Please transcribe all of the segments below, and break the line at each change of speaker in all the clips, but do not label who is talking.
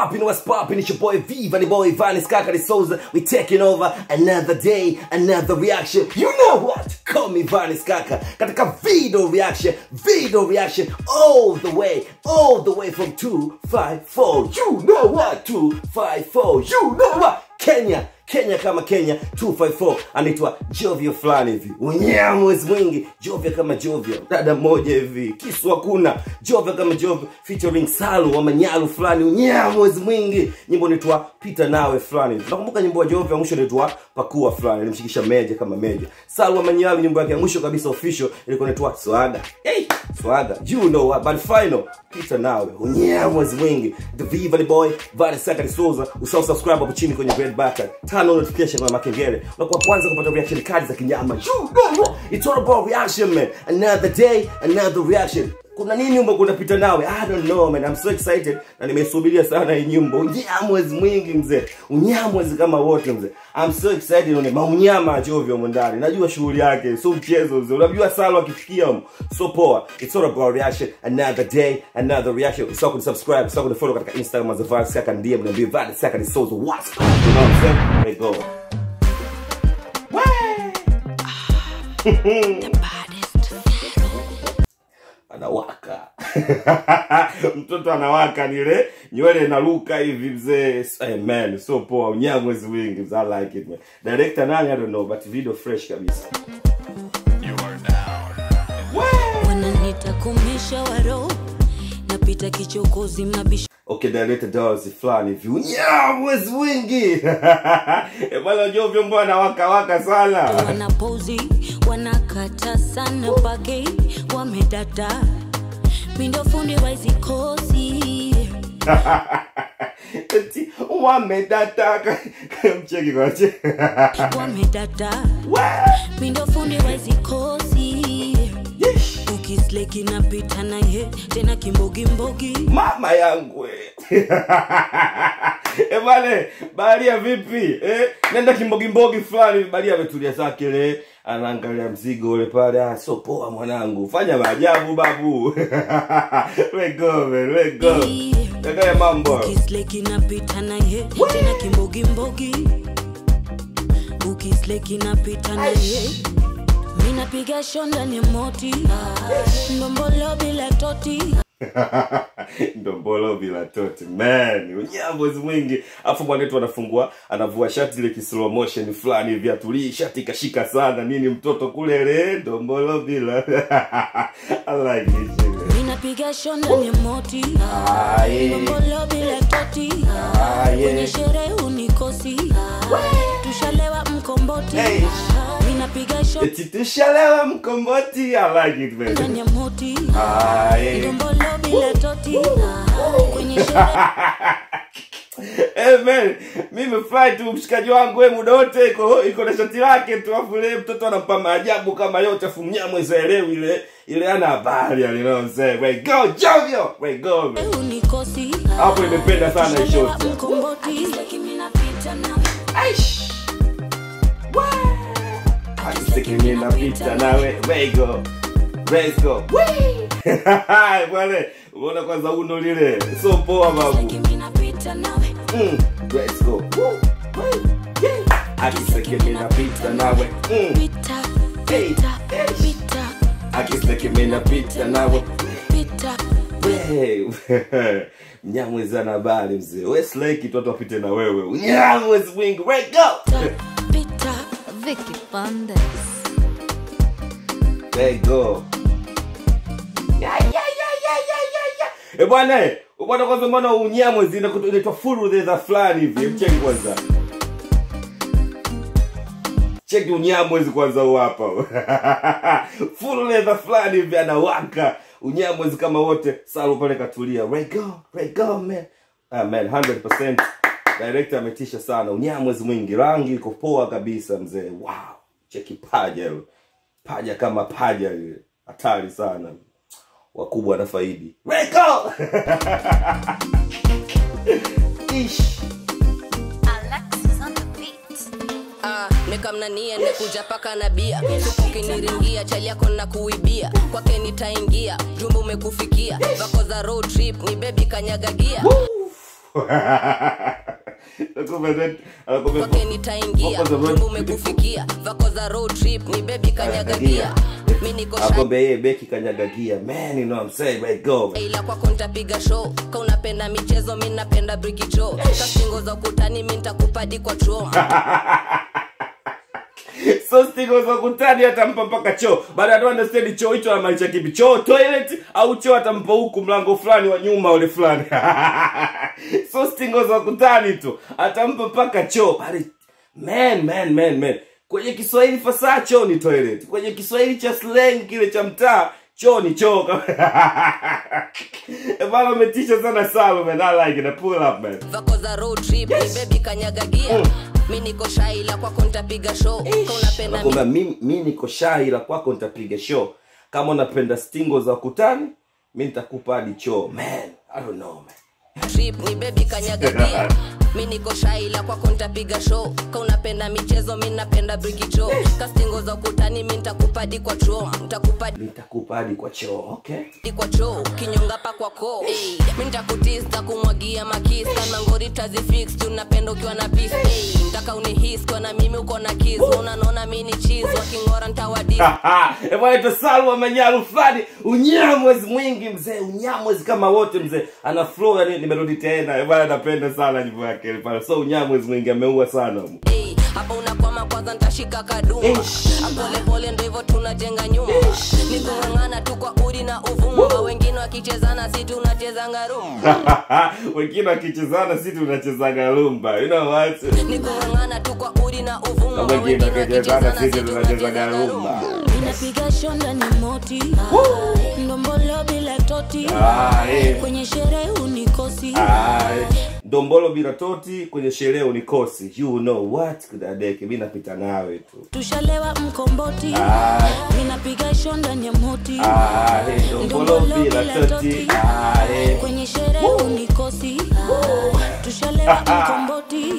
poppin', what's poppin'? It's your boy Viva, the boy Vanis Kakari Souza. We taking over another day, another reaction. You know what? Call me Vanis Kaka. Katika video reaction, video reaction, all the way, all the way from 254. You know what? 254. You know what? Kenya. Kenya kama Kenya 254 anaitwa Jovio fulani hivi, unyamwezi mwingi, Jovio kama Jovio, dada mmoja hivi, kisu hakuna, Jovio kama Jovio featuring Salu wa Manyalu fulani, unyamwezi mwingi, nyimbo inaitwa Pita Nawe fulani hivi. Nakumbuka nyimbo ya Jovio ya mwisho inaitwa Pakua fulani, alimshikisha Meja kama Meja. Salu wa Manyalu nyimbo yake ya mwisho kabisa official ilikuwa inaitwa Swaga. Hey, Swaga, you know what, but final Pita Nawe, unyamwezi mwingi, the Viva the boy, Vale Saka Souza, usahau subscribe hapo chini kwenye red button turn on notification kwenye makengele unakuwa kwanza kupata reaction kali za kinyama You know what? it's all about reaction man another day another reaction kuna nini nyumba kunapita nawe i don't know man i'm so excited na nimesubiria sana hii nyumba unyamwezi mwingi mzee unyamwezi kama wote mzee i'm so excited nione maunyama achovyo humo ndani najua shughuli yake sio mchezo mzee unajua salo akifikia humo so poa it's all about reaction another day another reaction usahau kunisubscribe usahau kunifollow katika instagram as Vance Saka ndiye mniambie Vance Saka ni Souza what's up you know what i'm saying let go anawaka mtoto anawaka nile nywele inaruka hivi mzee hey, man so poa unyamwezi wingi mzee i like it man director nani i don't know but video fresh kabisa
wananita kumisha waro napita kichokozi mnabisha
okay director dollars fulani hivi unyamwezi wingi Eh, bwana jovyo mbona anawaka waka sana
wanapozi wanakata sana pake wamedada mindofundi waizikosi
eti wamedataka mcheki kwache
wamedada mindofundi waizikosi ukisleki napita naye tena kimbogimbogi
mama yangu eh. eh bale baharia vipi eh? nenda kimbogimbogi fulani baharia ametulia zake le anaangalia mzigo ule pale ah, so poa mwanangu fanya maajabu babu lego man lego angalia mambo
ukisleki napita naye tena kimbogimbogi ukisleki napita naye minapiga shonda ni moti ndombolo bila toti
ndombolo bila toti man unyambozi mwingi afu mwanetu anafungua anavua shati ile kislow motion fulani hivi atulii shati ikashika sana nini mtoto kule le ndombolo bila I like it shit.
minapiga shonda ni moti
Ah, yeah.
ndombolo bila toti
Ah, yeah.
kwenye sherehe unikosi tushalewa mkomboti
Hey.
minapiga shonda
eti tushalewa mkomboti I like it man
ni moti
Ah, yeah.
ndombolo bila toti kwenye sherehe
Eh, man, mimi fly tu mshikaji wangu we muda wote iko iko na shati lake tu afu ile mtoto anampa maajabu kama yote afu mnyamwezi elewi ile ile ana habari you know what I'm saying we go Jovio we go man.
unikosi
hapo nimependa sana hii
tushalewa
shot
mkomboti
aish Akisiki mimi napita nawe we go let's go Hai, bwana unaona kwanza uno lile so poa babu Mm, let's go. Woo. Woo. Yeah. Akiseki mimi napita nawe. Mm. Hey. Hey. Akiseki mimi napita nawe. Hey. Mnyamwezi ana habari mzee. We slake tu watu wapite na wewe. Mnyamwezi mwingi. We go.
Vicky Bandes.
There you go. Yeah, yeah, yeah, yeah, yeah, yeah, yeah. Eh bwana, eh, bwana kwanza mbona unyamwezi inakuwa- inaitwa full leather fulani hivi. Mcheki kwanza. Cheki unyamwezi kwanza huu hapa. full leather fulani hivi anawaka. Unyamwezi kama wote. Salu pale katulia. Right go, right go man. Ah man, 100%. Director ametisha sana. Unyamwezi mwingi. Rangi iko poa kabisa mzee. Wow. Cheki paja hilo paja kama paja lile hatari sana wakubwa na faidi Reko! Ish.
Ah, nikamnania nikuja paka na bia supu ukiniringia chali yako na kuibia kwake nitaingia jumba umekufikia vako za road trip ni bebi kanyagagia
Anakwambia that- anakwambia-
kwake nitaingia
Voko za road-
jumba umekufikia vako za road trip ni bebi kanyagagia mi niko shy
Anakwambia yeye beki kanyaga gia man you know what I'm saying right go man.
ila kwako ntapiga show ka unapenda michezo mi napenda brikicho kastingo za ukutani mi ntakupadi kwa tro
so stingo za kutani atampa mpaka choo baada ya tu understand choo hicho anamaanisha kipi choo toilet au choo atampa huku mlango fulani wa nyuma ule fulani so stingo za kutani tu atampa mpaka choo bali man man man man kwenye kiswahili fasaha choo ni toilet kwenye kiswahili cha slang kile cha mtaa choo ni choo bana umetisha sana salo man i like it I pull up man
vako za road trip ni bebi kanyagagia mi niko shy ila kwako ntapiga show ka unapenda mi
nakwambia mi, mi niko shy ila kwako nitapiga show kama unapenda stingo za kutani mi nitakupa hadi choo man i don't know man
trip ni bebi kanyagagia mi niko shy ila kwako ntapiga show ka unapenda michezo mi napenda brikicho kastingo za ukutani mi ntakupadi kwa tro ntakupadi
nitakupa hadi kwa choo okay
kwa choo kinyonga pa kwa ko hey, mi ntakutista kumwagia makisa na ngori tazifix tunapenda ukiwa na pis hey, ntaka unihis kwa na mimi uko na kis unanona mi ni chis wakingora ntawadis
bwana salwa manyaru fulani unyamwezi mwingi mzee unyamwezi kama wote mzee ana flow yani nimerudi tena Eh, bwana napenda sana nyimbo yake ile pale so unyamwezi mwingi ameua sana
Hey, hapa unakwama kwanza ntashika kaduma
Ish.
apolepole ndo hivyo tunajenga nyumba nikung'ang'ana tu kwa udi na uvumba wengine wakichezana si tunachezanga rumba
wengine wakichezana si tunachezaga lumba you know what
nikung'ang'ana tu kwa udi na uvumba
Na wengine
wengine
wakichezana
wakichezana
sisi
si
tunachezaga
tunachezanga
rumba
rumba
Ninapiga shonda ni moti ndombolo bila toti
Ah, eh.
kwenye sherehe unikosi
Aye. dombolo bila toti kwenye sherehe unikosi you know what kudadeke mi napita nawe tu
tushalewa mkomboti
Aye.
ninapiga shonda ni moti
Aye, dombolo bila toti Aye.
kwenye sherehe unikosi tushalewa mkomboti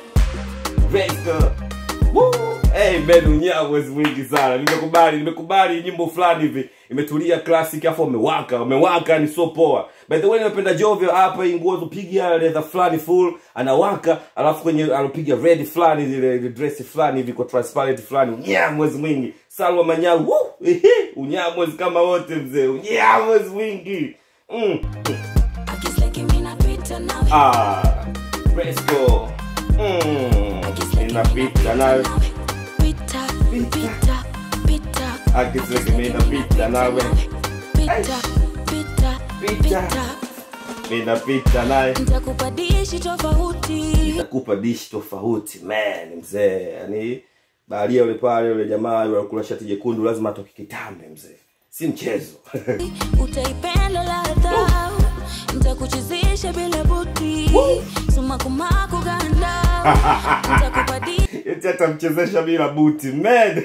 Vesta. Woo. Hey man, unyamwezi mwingi sana nimekubali nimekubali nyimbo fulani hivi imetulia classic afu umewaka umewaka ni so poa by the way nimependa jovyo hapa hii nguo tupiga leather fulani full anawaka alafu kwenye alopiga red fulani zile ile dress fulani hivi kwa transparent fulani unyamwezi mwingi salwa manyaru Woo. Ehe, unyamwezi kama wote mzee unyamwezi mwingi mm.
Akisleki mimi napita nawe
ah let's go mm. inapita nayo
Pita, pita, pita.
Akisleki mimi napita nawe
Pita, pita,
Pita.
pita.
minapita naye
Nitakupa dishi tofauti
takupa dishi tofauti man mzee yani baharia yule pale yule jamaa yule alikula shati jekundu lazima atoke kitambe mzee si mchezo
utaipenda ladha ntakuchezesha bila buti sumakumaku ganda ntakupa
eti atamchezesha bila buti man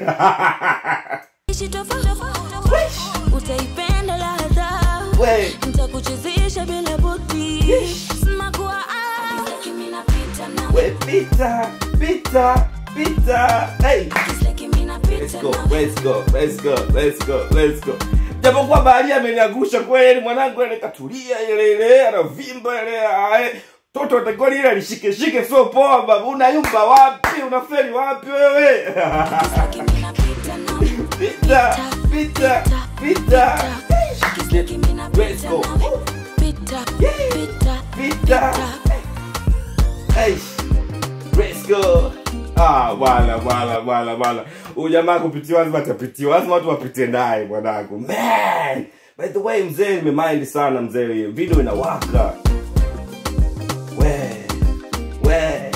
dishi tofauti utaipenda ladha
We.
ntakuchezesha bila buti sumakuwa
we pita pita pita hey Let's go, let's go, let's go, let's go, let's go. Japokuwa baharia ameniangusha kweli, mwanangu ile katulia ile ile, anavimba ile ae. Toto atakuwa lile alishike shike sio poa baba. Unayumba wapi? Unafeli wapi wewe? Pita, pita, pita. Let's go.
Pita, pita,
Pita. Hey. Let's go. Ah, bwana bwana bwana bwana. Huyu jamaa kupitiwa lazima atapitiwa. Lazima watu wapite naye mwanangu. Man. By the way mzee nimemind sana mzee. hiyo Video inawaka. We. We.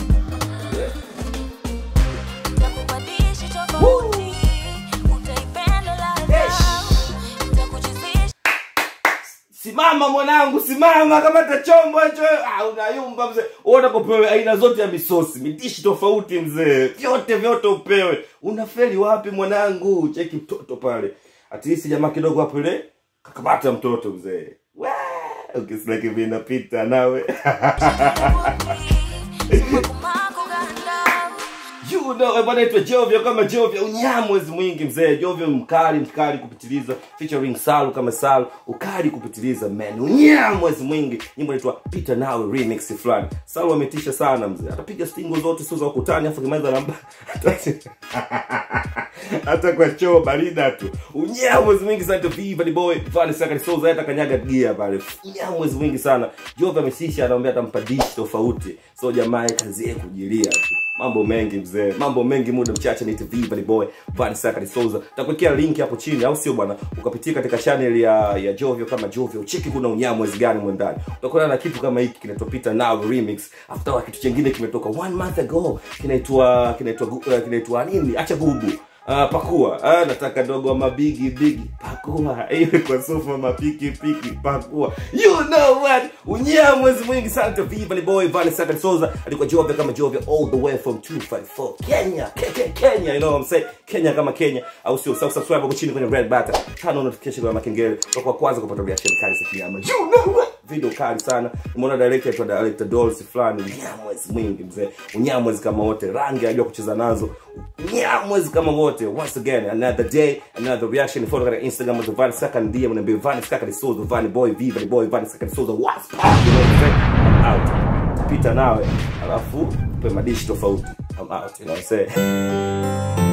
ntakupa dishi tofauti utaipenda ladha ntakuchezesha
Simama mwanangu, simama kama tachombo hicho. Ah, unayumba mzee. Uona popewe aina zote ya misosi, midishi tofauti mzee. Vyote vyote upewe. Unafeli wapi mwanangu? Cheki mtoto pale. At least jamaa kidogo hapo ile kakamata mtoto mzee. Wee! Ukisleki vile inapita nawe.
sumakumaku ganda
you you know bwana itwa Jovio kama Jovio unyamwezi mwingi mzee Jovio mkali mkali kupitiliza featuring Salu kama Salu ukali kupitiliza man unyamwezi mwingi nyimbo inaitwa Pita nawe remix fulani Salu ametisha sana mzee atapiga stingo zote sio za ukutani afu kimaliza namba hata kwa choo barida tu unyamwezi mwingi sana to viva the boy Vani Saka Souza hata kanyaga gia pale unyamwezi mwingi sana Jovio amesisha anaambia atampa dish tofauti so jamaa kazi yake kujilia tu mambo mengi mzee mambo mengi muda mchache ni viva the boy Vani Saka Souza takuwekea link hapo chini au sio bwana ukapitia katika channel ya ya Jovio kama Jovio cheki kuna unyamwezi gani mwe ndani utakuwa na kitu kama hiki kinatopita now remix after kitu kingine kimetoka one month ago kinaitwa kinaitwa uh, kinaitwa nini acha gubu Uh, pakua uh, nataka dogo ama bigi bigi pakua iwe kwa sofa mapiki piki pakua you know what unyea mwezi mwingi sana to viva ni boy Vani Saka Souza alikuwa Jovia kama Jovia all the way from 254 Kenya Ke- Ke- Kenya you know what I'm saying Kenya kama Kenya au sio Sasa subscribe hapo chini kwenye red button turn on notification kwa makengele kwa kwanza kupata reaction kali za kinyama you know what video kali sana umeona director aitwa director Dolls fulani unyamwezi mwingi mzee unyamwezi kama wote rangi anajua kucheza nazo unyamwezi kama wote once again another day another reaction follow katika Instagram of Van Saka ndiye mnaambia Van Saka Souza Van boy viva the boy Van Saka Souza what's up you know what I'm saying out pita nawe alafu pe madishi tofauti I'm out you know what I'm saying